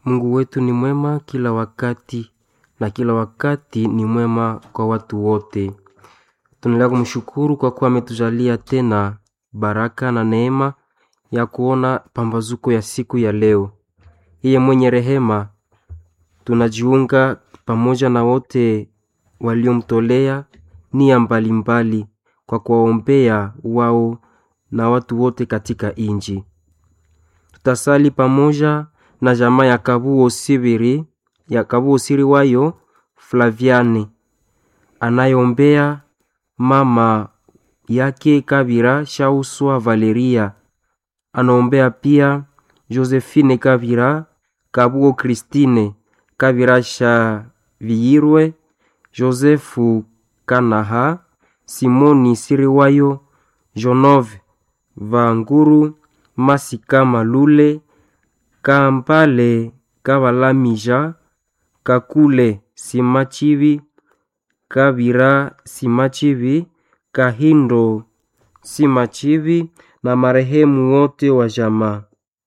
Mungu wetu ni mwema kila wakati na kila wakati ni mwema kwa watu wote. Tunaendelea kumshukuru kwa kuwa ametujalia tena baraka na neema ya kuona pambazuko ya siku ya leo. Yeye mwenye rehema, tunajiunga pamoja na wote waliomtolea nia mbalimbali kwa kuwaombea wao na watu wote katika inji. Tutasali pamoja na jamaa ya Kabuo Sibiri ya Kabuo Siri wayo Flaviane anayeombea mama yake Kabira Shauswa Valeria, anaombea pia Josephine Kabira, Kabuo Christine Kabira Shaviyirwe, Josefu Kanaha, Simoni Siriwayo, Jonove Vanguru, Masika Malule, Kampale Kabalamija, Kakule Simachivi, Kabira Simachivi, Kahindo Simachivi na marehemu wote wa jamaa.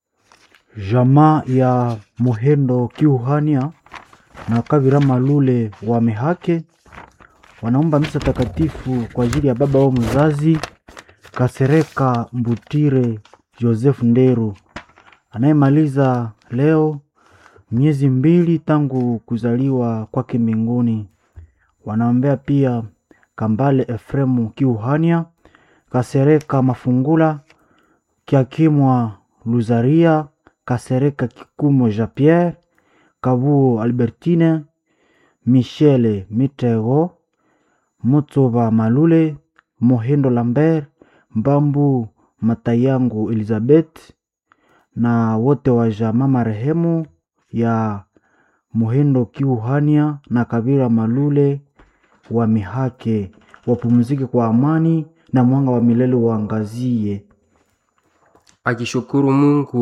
Jamaa ya Muhendo Kiuhania na Kabira Malule wa Mehake wanaomba misa takatifu kwa ajili ya baba wao mzazi Kasereka Mbutire Joseph Nderu anayemaliza leo miezi mbili tangu kuzaliwa kwake mbinguni. Wanaombea pia Kambale Efremu Kiuhania, Kasereka Mafungula, Kiakimwa Luzaria, Kasereka Kikumo Jean Pierre, Kabuo Albertine, Michele Mitego, Mutsoba Malule, Mohendo Lambert, Mbambu Matayangu Elizabeth na wote wa jamaa marehemu ya Mohendo Kiuhania na Kabira Malule wa Mihake wapumzike kwa amani na mwanga wa milele waangazie. Akishukuru Mungu